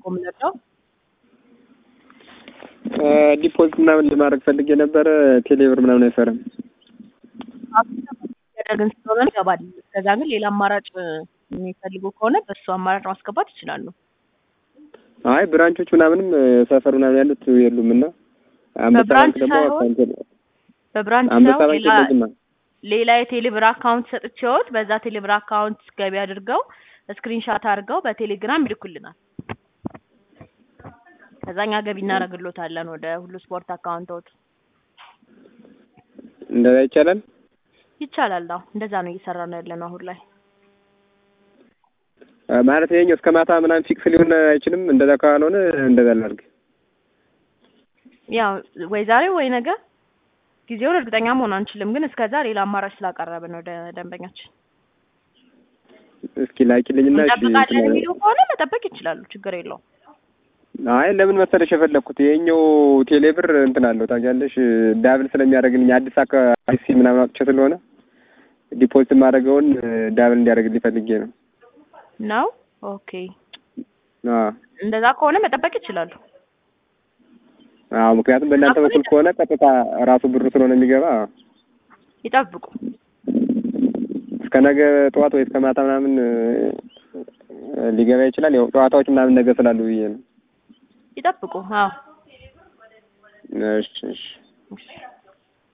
የምንረዳው? ዲፖዚት ምናምን ለማድረግ ፈልጌ ነበረ። ቴሌብር ምናምን አይሰራም። ያደረግን ስለሆነ ይገባል። እስከዛ ግን ሌላ አማራጭ የሚፈልጉ ከሆነ በእሱ አማራጭ ማስገባት ይችላሉ። አይ ብራንቾች ምናምንም ሰፈር ምናምን ያሉት የሉም እና አንበሳ በብራንች ባንክ ደግሞ ሳይሆን አካውንት በብራንች አንበሳ ሳይሆን ባንክ ሌላ የለኝማ። ሌላ የቴሌብር አካውንት ሰጥቼዎት በዛ ቴሌብር አካውንት ገቢ አድርገው ስክሪንሻት አድርገው በቴሌግራም ይልኩልናል። ከዛኛ ገቢ እናደርግሎታለን ወደ ሁሉ ስፖርት አካውንቶት። እንደዛ ይቻላል። ይቻላል። አዎ እንደዛ ነው እየሰራ ነው ያለነው አሁን ላይ። አ፣ ማለት ይሄኛው እስከ ማታ ምናምን ፊክስ ሊሆን አይችልም። እንደዛ ካልሆነ እንደዛ ላድርግ። ያው ወይ ዛሬ ወይ ነገ ጊዜውን እርግጠኛ መሆን አንችልም፣ ግን እስከዛ ሌላ አማራጭ ስላቀረብን ወደ ደንበኛችን እስኪ ላኪልኝና እሺ እንጠብቃለን እንትን የሚሉ ከሆነ መጠበቅ ይችላሉ። ችግር የለውም። አይ ለምን መሰለሽ የፈለኩት ይሄኛው ቴሌብር እንትን አለው ታውቂያለሽ፣ ዳብል ስለሚያደርግልኝ አዲስ አካ አዲስ ሲም ምናምን አውጥቼ ስለሆነ ዲፖዚት የማደርገውን ዳብል እንዲያደርግልኝ ፈልጌ ነው። ነው ኦኬ። አዎ እንደዛ ከሆነ መጠበቅ ይችላሉ። አዎ፣ ምክንያቱም በእናንተ በኩል ከሆነ ቀጥታ ራሱ ብሩ ስለሆነ የሚገባ ይጠብቁ። እስከ ነገ ጠዋት ወይ እስከ ማታ ምናምን እ፣ ሊገባ ይችላል። ያው ጨዋታዎች ምናምን ነገ ስላሉ ብዬ ነው። ይጠብቁ። አዎ እሺ እሺ እሺ።